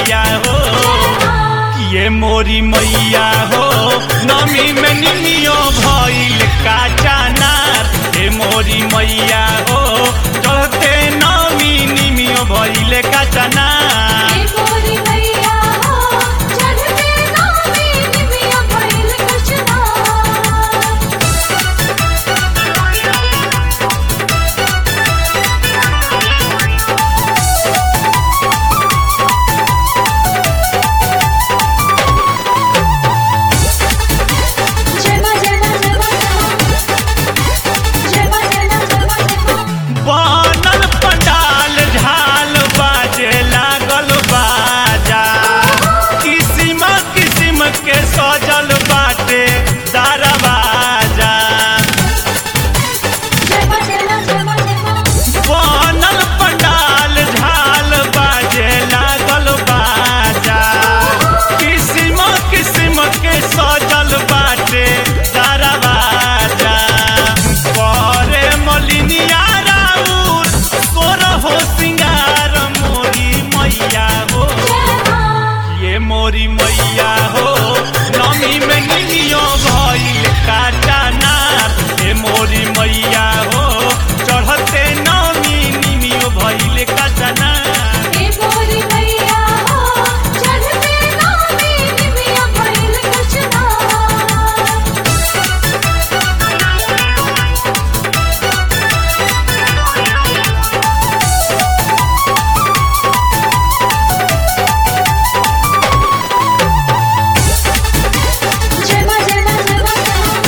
मैया हो ये मोरी मैया हो नमी में निमियो भइल काचा नार हे मोरी मैया हो चढ़ते नमी निमियो भइल काचा नार हे मोरी मैया हो चढ़ते नामी निमिया भइल कचना जय मां जय मां जय मां जय मां जय मां जय मां जय मां बनल पंडाल झाल बाजे लागल बाजा किसिम किसिम के सजल बाटे दरवाजा जय मां जय मां जय मां जय मां बनल पंडाल झाल बाजे लागल बाजा किसिम किसिम के सजल बाटे दरवाजा करे मलिनिया राउर सोर हो सिंगार मोरी मैया हो जय मां ये मोरी मैया हो नमी में निमियो भइल काटा नार ये मोरी मैया हो चढ़ते नमी निमियो भइल काटा नार हे मोरी मैया हो चढ़ते नामी निमिया भइल कचना जय मां जय मां जय मां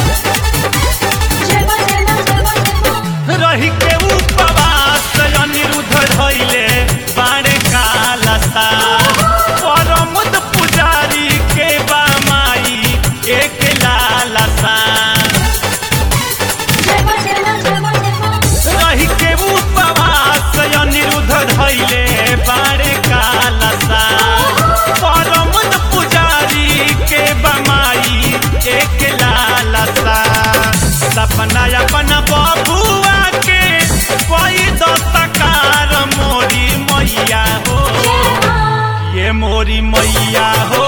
जय मां जय मां जय मां जय मां रही के उपवास अनिरुद्ध धइले बाड़े कालसा परमुद पुजारी के बामाई एक लालसा जय मां जय मां जय मां जय मां रही के उपवास अनिरुद्ध धइले बाड़े कालसा परमुद पुजारी के बमाई एक लालसा सपना अपना बबुआ के कोई दस्तकार मोरी मैया हो जय मां ये मोरी मैया हो